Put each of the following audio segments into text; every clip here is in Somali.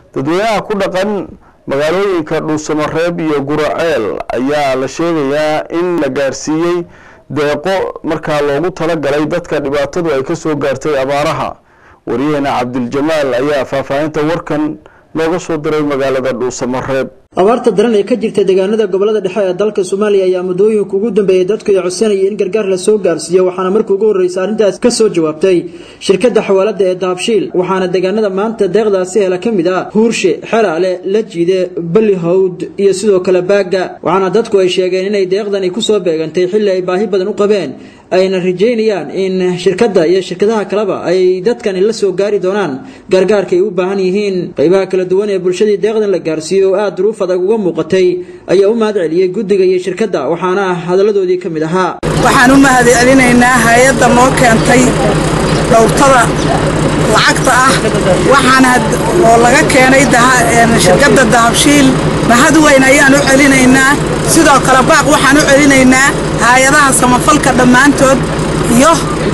dadweynaha ku dhaqan magaalooyinka dhuusamareeb iyo guraceel ayaa la sheegayaa in la gaarsiiyey deeqo markaa loogu talagalay dadka dhibaatadu ay ka soo gaartay abaaraha waryaheena cabdiljamaal ayaa faahfaahinta warkan nooga soo diray magaalada dhuusamareeb abaarta daran ee ka jirta deegaanada gobolada dhexe ee dalka soomaaliya ayaa muddooyinka ugu dambeeyay dadku ay codsanayay in gargaar la soo gaarsiiyo waxaana markii ugu horreysa arrintaas ka soo jawaabtay shirkadda xawaalada ee dahabshiil waxaana deegaanada maanta deeqdaasi hela ka mid ah huurshe xelaale lajiide balihowd iyo sidoo kale baagga waxaana dadku ay sheegeen inay deeqdani kusoo beegantay xilli ay baahi badan u qabeen ayna rajeynayaan in shirkadda iyo shirkadaha kaleba ay dadkani la soo gaari doonaan gargaarka ay u baahan yihiin qaybaha kala duwan ee bulshadii deeqdan la gaarsiiyo oo aada duruuf adag uga muuqatay ayaa u mahad celiyey guddiga iyo shirkadda waxaana hadalladoodii ka mid ahaa waxaan u mahad celinaynaa hay-adda noo keentay dhowrtada lacagta ah waxaana oo laga keenay shirkadda dahabshiil mahad weyn ayaan u celinaynaa sidoo kale baaq waxaan u celinaynaa hay-adaha samafalka dhammaantood iyo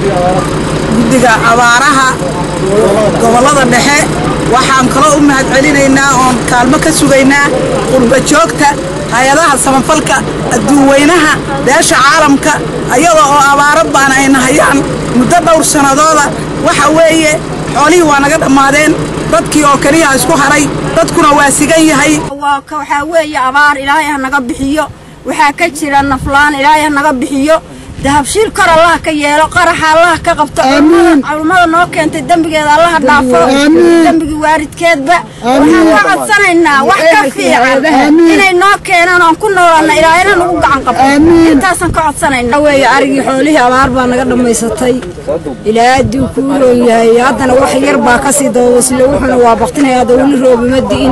guddiga abaaraha gobollada dhexe waxaan kaloo u mahad celinaynaa oon kaalmo ka sugaynaa qurba joogta hay-adaha samafalka adduunweynaha beesha caalamka ayadoo oo abaaro baan ayna hayaan muddo dhowr sannadooda waxa weeye xoolihii waa naga dhammaadeen dadkii oo keliya isku haray dadkuna waa sigan yahay waxaa weeye abaar ilaahay ha naga bixiyo waxaa ka jira naflaan ilaahay ha naga bixiyo dahabshiil kor allaha ka yeelo qaraxa allaha ka qabto culummada noo keentay dembigeeda allaha dhaafo dembigii waaridkeedba waxaan ka codsanaynaa wax ka fiican inay noo keenaan oon ku noolaana ilaahayna nagu gacan qabto intaasaan ka codsanayna weeye arigii xoolihii abaar baa naga dhammaysatay ilaa adduu kuu roon yahay haddana wax yar baa kasii dababasle wuxuuna waa baktinaya hadda weli roobima di'in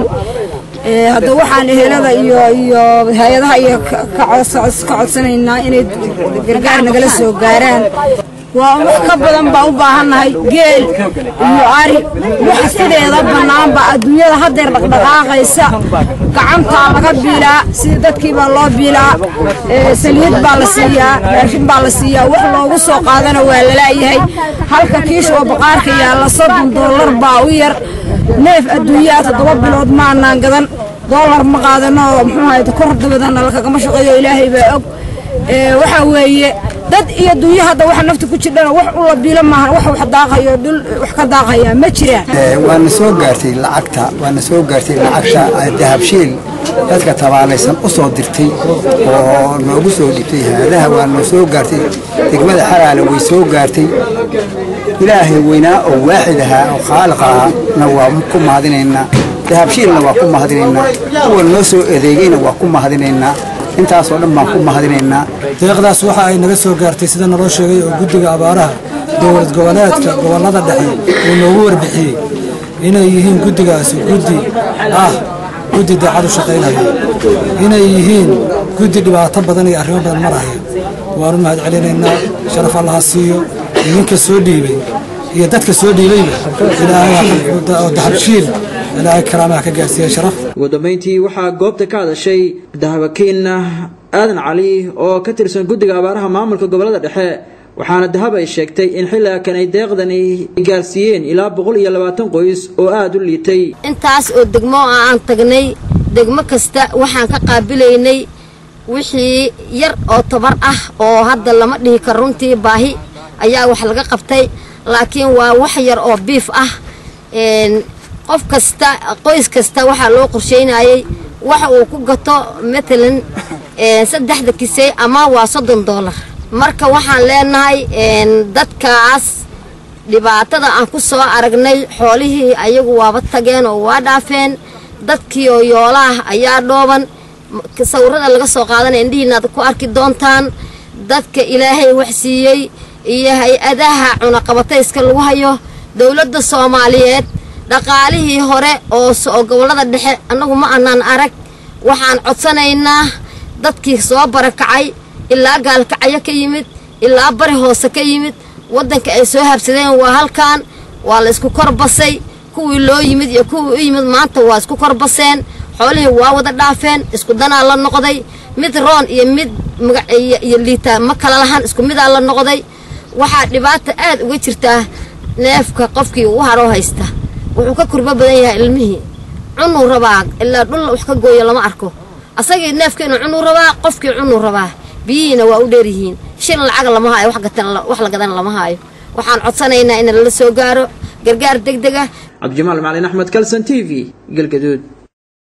hadda waxaan ehelada iyo iyo hay-adaha iyo ka codsanaynaa inay gargaar nagala soo gaaraan waa wax ka badan baa u baahannahay geel iyo ari wax sideeda bannaanba adduunyada haddeer dhaqdhaqaaqaysa gacantaa laga biilaa sida dadkii baa loo biilaa saliid baa la siiyaa raashin baa la siiyaa wax loogu soo qaadana waa lalaayahay halka kiish oo baqaarka yaalla soddon dollar baa u yar neef adduunyaa toddoba bilood maanaan gadan doolar ma qaadano oo muxuu ahayd kor dabadana lakagama shaqeeyo ilaahay baa og waxaa weeye dad iyo dunya hadda waxa nafta ku jirdhana wax u la biilo maahan wax wax daaqayo dhul wax ka daaqaya ma jiraan waana soo gaartay lacagta waana soo gaartay lacagta dahabshiil dadka tabaalaysan u soo dirtay oo noogu soo dhibtay haadaha waa noo soo gaartay degmada xalaale way soo gaartay ilaahay weynaa oo waaxid ahaa oo khaaliq ahaana waa ku mahadinaynaa dahabshiilna waa ku mahadinaynaa kuwa noo soo adeegayna waa ku mahadinaynaa intaasoo dhan baan ku mahadinaynaa deeqdaas waxa ay naga soo gaartay sida naloo sheegay oo guddiga abaaraha dowlad goboleedka gobollada dhexe uu noogu warbixiyey inay yihiin guddigaasi guddi ah guddi daacad u shaqaynaya inay yihiin guddi dhibaato badan iyo arrimo badan maraya waanu mahad celinaynaa sharaf allaha siiyo idinka soo dhiibay iyo dadka soo dhiibayba ilaahay oo dahabshiil ilaahay karaamaha ka gaarsiiya sharaf ugu dambeyntii waxaa goobta ka hadashay dahabakiin aadan cali oo ka tirsan guddiga abaaraha maamulka gobolada dhexe waxaana dahab ay sheegtay in xilligan ay deeqdani gaarsiiyeen ilaa boqol iyo labaatan qoys oo aada u liitay intaas oo degmo aan tagnay degmo kasta waxaan ka qaabilaynay wixii yar oo tabar ah oo hadda lama dhihi karo runtii baahi ayaa wax laga qabtay laakiin waa wax yar oo biif ah qof kasta qoys kasta waxaa loo qorsheynayay waxa uu ku gato matalan saddexda kisey ama waa soddon doolar marka waxaan leenahay dadkaas dhibaatada aan ku soo aragnay xoolihii ayagu waaba tageen oo waa dhaafeen dadkii oo yoolaah ayaa dhooban sawirada laga soo qaadanaya indhihiinaad ku arki doontaan dadka ilaahay wax siiyey iyo hay-adaha cunaqabatayska lagu hayo dowladda soomaaliyeed dhaqaalihii hore oo gobollada dhexe annagu ma anaan arag waxaan codsanaynaa dadkii soo barakacay ilaa gaalkacyo ka yimid ilaa bari hoose ka yimid waddanka ay soo habsadeen waa halkan waa la isku kor basay kuwii loo yimid iyo kuwii u yimid maanta waa isku kor baseen xoolihii waa wada dhaafeen isku danaa la noqday mid roon iyo mid magac iyo liitaa ma kala lahan isku midaa la noqday waxaa dhibaata aad uga jirtaa neefka qofkii u haroo haysta wuxuu ka kurbo badan yahay ilmihii cunuu rabaa ilaa dhul wax ka gooyo lama arko asagii neefkeenu cunuu rabaa qofkii cunuu rabaa biyihiina waa u dheeryihiin shil lacag lama haayo wax gatan wax la gadan lama haayo waxaan codsanaynaa in lala soo gaaro gargaar degdeg ah cabdijamaal macalin axmed kalson t v galgaduud